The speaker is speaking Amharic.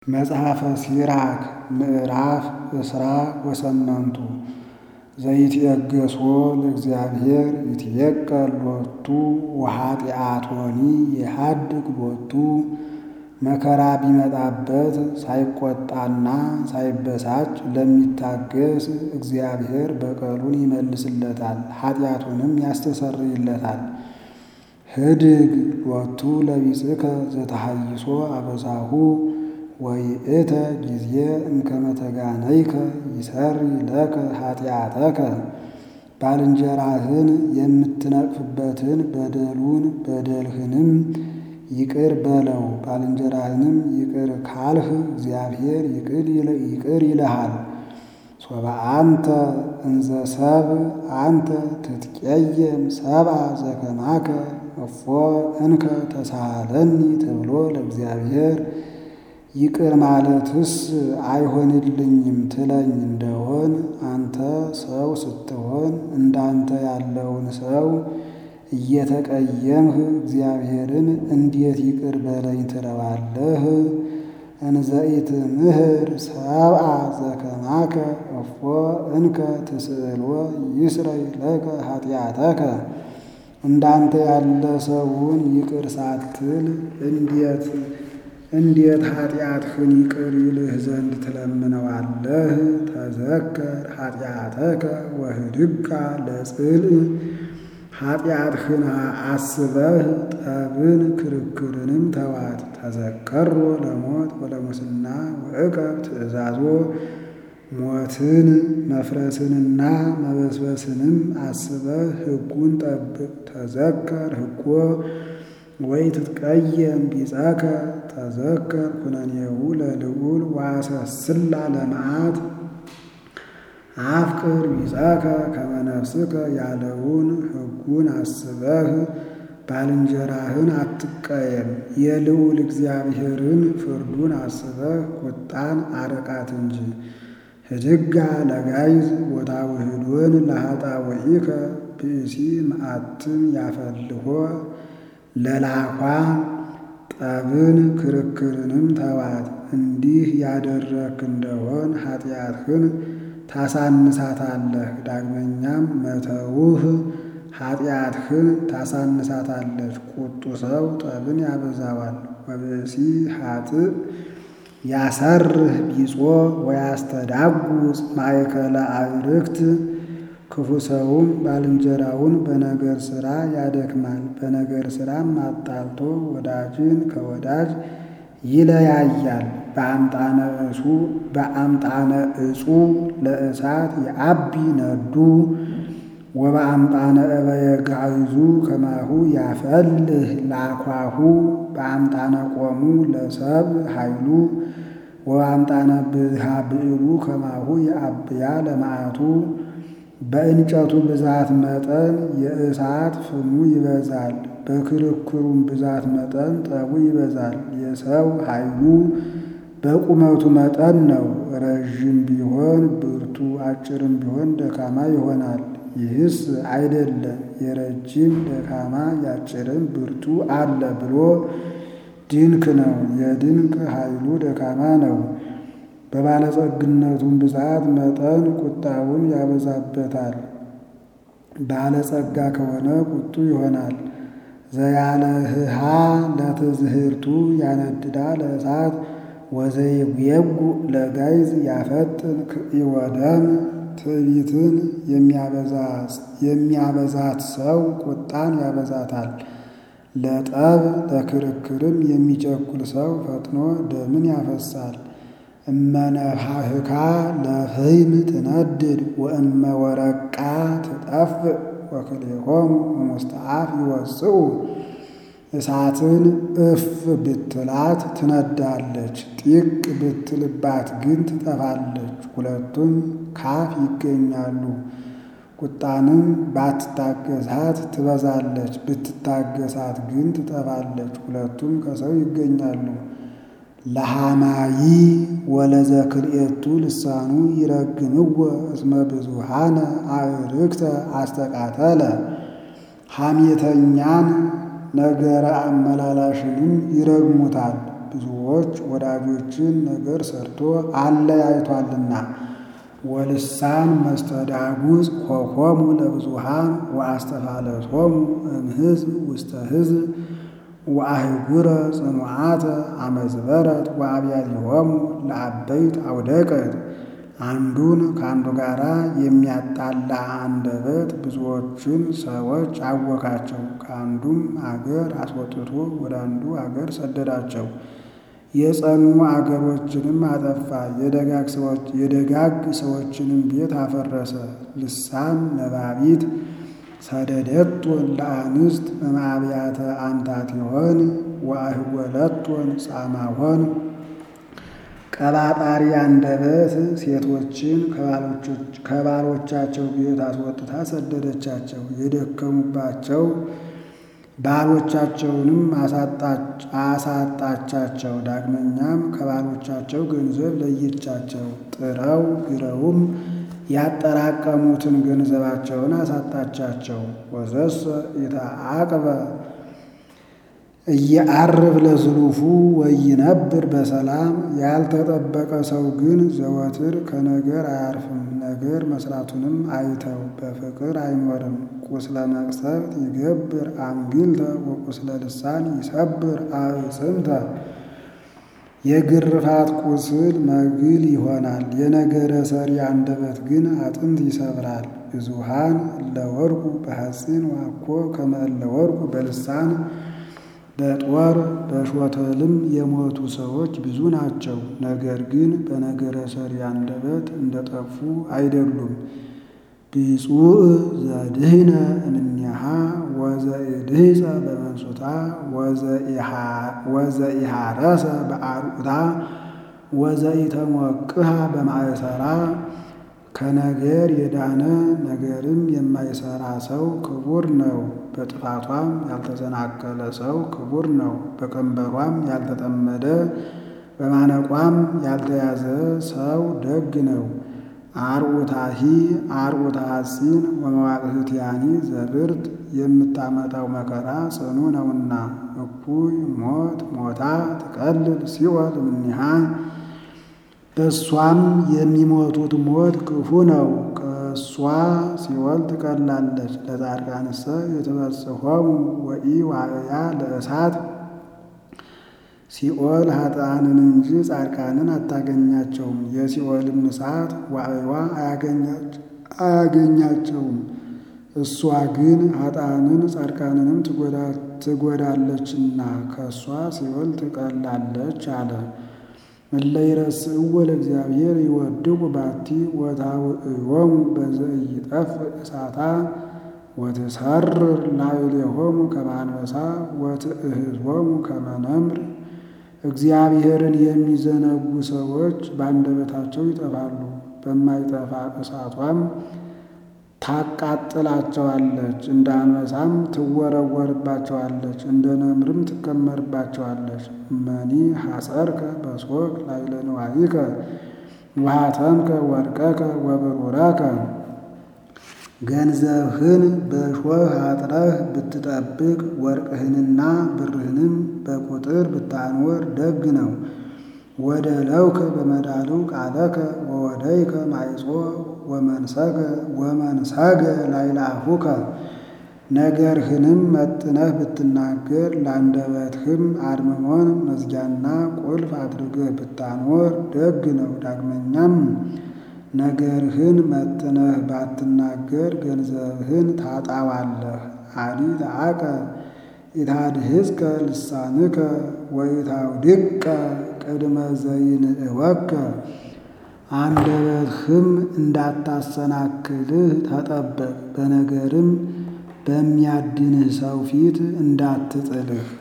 መጽሐፈ ሲራክ ምዕራፍ እስራ ወሰመንቱ ዘይትየገሶ ለእግዚአብሔር ይትየቀል ሎቱ ወኃጢአቶኒ የሐድግ ሎቱ መከራ ቢመጣበት ሳይቆጣና ሳይበሳጭ ለሚታገስ እግዚአብሔር በቀሉን ይመልስለታል፣ ኃጢአቱንም ያስተሰርይለታል። ህድግ ሎቱ ለቢጽከ ዘተሐይሶ አበሳሁ ወይእተ ጊዜ እምከመ ተጋነይከ ይሠሪ ለከ ኃጢአተከ። ባልንጀራህን የምትነቅፍበትን በደሉን በደልህንም ይቅር በለው። ባልንጀራህንም ይቅር ካልህ እግዚአብሔር ይቅር ይልሃል። ሶበ አንተ እንዘ ሰብእ አንተ ትትቄየም ሰብአ ዘከማከ እፎ እንከ ተሳሃለኒ ተብሎ ለእግዚአብሔር ይቅር ማለትስ አይሆንልኝም ትለኝ እንደሆን አንተ ሰው ስትሆን እንዳንተ ያለውን ሰው እየተቀየምህ እግዚአብሔርን እንዴት ይቅር በለኝ ትለዋለህ? እንዘ ኢትምህር ሰብአ ዘከማከ እፎ እንከ ትስእልዎ ይስረይ ለከ ኃጢአተከ። እንዳንተ ያለ ሰውን ይቅር ሳትል እንዴት እንዴት ኃጢአትህን ይቅር ይልህ ዘንድ ትለምነዋለህ? ተዘከር ኃጢአተከ ወህድጋ ለጽልእ ኃጢአትህን አስበህ ጠብን ክርክርንም ተዋት። ተዘከሮ ለሞት ወለሙስና ወዕቀብ ትእዛዞ ሞትን መፍረስንና መበስበስንም አስበህ ሕጉን ጠብቅ። ተዘከር ሕጎ ወይ ትትቀየም ቢጸከ ተዘከር ኩነኔሁ ለልዑል ዋሰስላ ለመዓት አፍቅር ቢጸከ ከመ ነፍስከ ያለውን ሕጉን አስበህ ባልንጀራህን አትቀየም። የልዑል እግዚአብሔርን ፍርዱን አስበህ ቁጣን አርቃት እንጂ። ህድጋ ለጋይዝ ወታውህዶን ለኃጣውኢከ ብእሲ መዓትም ያፈልሆ ለላኳ ጠብን ክርክርንም ተዋት። እንዲህ ያደረክ እንደሆን ኃጢአትህን ታሳንሳታለህ። ዳግመኛም መተውህ ኃጢአትህን ታሳንሳታለች። ቁጡ ሰው ጠብን ያበዛዋል። ወብእሲ ኃጥእ ያሰርህ ቢጾ ወያስተዳጉጽ ማእከለ አዕርክት ክፉ ሰውም ባልንጀራውን በነገር ሥራ ያደክማል። በነገር ሥራም አጣልቶ ወዳጅን ከወዳጅ ይለያያል። በአምጣነ እሱ በአምጣነ እጹ ለእሳት የአቢ ነዱ ወበአምጣነ እበየ ጋይዙ ከማሁ ያፈልህ ላኳሁ በአምጣነ ቆሙ ለሰብ ኃይሉ ወበአምጣነ ብዝሃ ብዕሉ ከማሁ የአብያ ለመዓቱ በእንጨቱ ብዛት መጠን የእሳት ፍሙ ይበዛል። በክርክሩም ብዛት መጠን ጠቡ ይበዛል። የሰው ኃይሉ በቁመቱ መጠን ነው። ረዥም ቢሆን ብርቱ፣ አጭርም ቢሆን ደካማ ይሆናል። ይህስ አይደለም የረጅም ደካማ ያጭርም ብርቱ አለ ብሎ ድንክ ነው። የድንክ ኃይሉ ደካማ ነው። በባለጸግነቱም ብዛት መጠን ቁጣውን ያበዛበታል። ባለጸጋ ከሆነ ቁጡ ይሆናል። ዘያለህሃ ለትዝህርቱ ያነድዳ ለእሳት ወዘይጉየጉ ለጋይዝ ያፈጥን ክኢወደም ትዕቢትን የሚያበዛት ሰው ቁጣን ያበዛታል። ለጠብ ለክርክርም የሚቸኩል ሰው ፈጥኖ ደምን ያፈሳል። እመነሃህካ ለፍህም ትነድድ ወእመ ወረቃ ትጠፍእ ወክልኤሆሙ እሙስተ አፍ ይወፅኡ። እሳትን እፍ ብትላት ትነዳለች፣ ጢቅ ብትልባት ግን ትጠፋለች። ሁለቱም ካፍ ይገኛሉ። ቁጣንም ባትታገሳት ትበዛለች፣ ብትታገሳት ግን ትጠፋለች። ሁለቱም ከሰው ይገኛሉ። ለሃማይ ወለዘክልኤቱ ልሳኑ ይረግምዎ እስመ ብዙሃነ አዕርክተ አስተቃተለ ሐሜተኛን ነገረ አመላላሽንም ይረግሙታል። ብዙዎች ወዳጆችን ነገር ሰርቶ አለያይቷልና። ወልሳን መስተዳጉዝ ኮኮሙ ለብዙሃን ወአስተፋለሶሙ እምሕዝብ ውስተ ሕዝብ ወአህጉረ ጽኑዓተ አመዝበረት ወአብያቲሆሙ ለአበይት አውደቀት። አንዱን ከአንዱ ጋር የሚያጣላ አንደበት ብዙዎችን ሰዎች አወካቸው። ከአንዱም አገር አስወጥቶ ወደ አንዱ አገር ሰደዳቸው። የጸኑ አገሮችንም አጠፋ። የደጋግ ሰዎችንም ቤት አፈረሰ። ልሳን ነባቢት ሰደደቶን ለአንስት እምአብያተ አምታቲሆን ወአህወለቶን ጻማሆን ቀባጣሪ አንደበት ሴቶችን ከባሎቻቸው ቤት አስወጥታ ሰደደቻቸው። የደከሙባቸው ባሎቻቸውንም አሳጣቻቸው። ዳግመኛም ከባሎቻቸው ገንዘብ ለየቻቸው። ጥረው ግረውም ያጠራቀሙትን ገንዘባቸውን አሳጣቻቸው። ወዘሰ ኢተአቅበ እየዐርብ ለዝሉፉ ወይነብር በሰላም ያልተጠበቀ ሰው ግን ዘወትር ከነገር አያርፍም። ነገር መስራቱንም አይተው በፍቅር አይኖርም። ቁስለ መቅሰፍት ይገብር አንግልተ ወቁስለ ልሳን ይሰብር አዕጽምተ። የግርፋት ቁስል መግል ይሆናል። የነገረ ሰሪ አንደበት ግን አጥንት ይሰብራል። ብዙሃን እለወርቁ በሐፂን ዋኮ ከመ እለወርቁ በልሳን በጦር በሾተልም የሞቱ ሰዎች ብዙ ናቸው። ነገር ግን በነገረ ሰሪ አንደበት እንደጠፉ አይደሉም። ብፁዕ ዘድህነ እምኔሃ ወዘኢድህፀ በመንሱታ ወዘኢሃረሰ በአርዑታ ወዘኢተሞቅሃ በማእሰራ ከነገር የዳነ ነገርም የማይሰራ ሰው ክቡር ነው። በጥፋቷም ያልተሰናከለ ሰው ክቡር ነው። በቀንበሯም ያልተጠመደ በማነቋም ያልተያዘ ሰው ደግ ነው። አርዑታሂ አርዑታ ሐፂን ወመዋቅህትያኒ ዘብርት የምታመጣው መከራ ጽኑ ነውና። እኩይ ሞት ሞታ ትቀልል ሲኦል እምኔሃ በእሷም የሚሞቱት ሞት ክፉ ነው። ከእሷ ሲኦል ትቀላለች። ለጻድቃንሰ የተበጽሖሙ ወኢ ዋዕያ ለእሳት ሲኦል ኃጥአንን እንጂ ጻድቃንን አታገኛቸውም። የሲኦልም እሳት ዋዕዋ አያገኛቸውም። እሷ ግን ኃጥአንን ጻድቃንንም ትጎዳለችና ከእሷ ሲኦል ትቀላለች አለ። እለ ይረስዕዎ ለእግዚአብሔር ይወድቁ ባቲ ወታውዕዮሙ በዘኢይጠፍእ እሳታ ወትሰርር ላዕሌሆሙ ከመ አንበሳ ወትእህዝዎሙ ከመ ነምር። እግዚአብሔርን የሚዘነጉ ሰዎች በአንደበታቸው ይጠፋሉ፣ በማይጠፋ እሳቷም ታቃጥላቸዋለች። እንደ አንበሳም ትወረወርባቸዋለች፣ እንደ ነምርም ትከመርባቸዋለች። እመኒ ሐጸርከ በሶክ ላዕለ ንዋይከ ወሃተምከ ወርቀከ ወብሩረከ ገንዘብህን በእሾህ አጥረህ ብትጠብቅ ወርቅህንና ብርህንም በቁጥር ብታኖር ደግ ነው። ወደ ለውከ በመዳሉ ቃለከ ወወደይከ ማይጾ ወመንሰገ ወመንሰገ ላዕለ አፉከ ነገርህንም መጥነህ ብትናገር ለአንደበትህም አድምሞን መዝጊያና ቁልፍ አድርገህ ብታኖር ደግ ነው። ዳግመኛም ነገርህን መጥነህ ባትናገር ገንዘብህን ታጣዋለህ። አዲ ተአቀ ኢታድህዝከ ልሳንከ ወኢታውድቀ ቅድመ ዘይንእወከ አንደበትህም እንዳታሰናክልህ ተጠበቅ። በነገርም በሚያድንህ ሰው ፊት እንዳትጥልህ።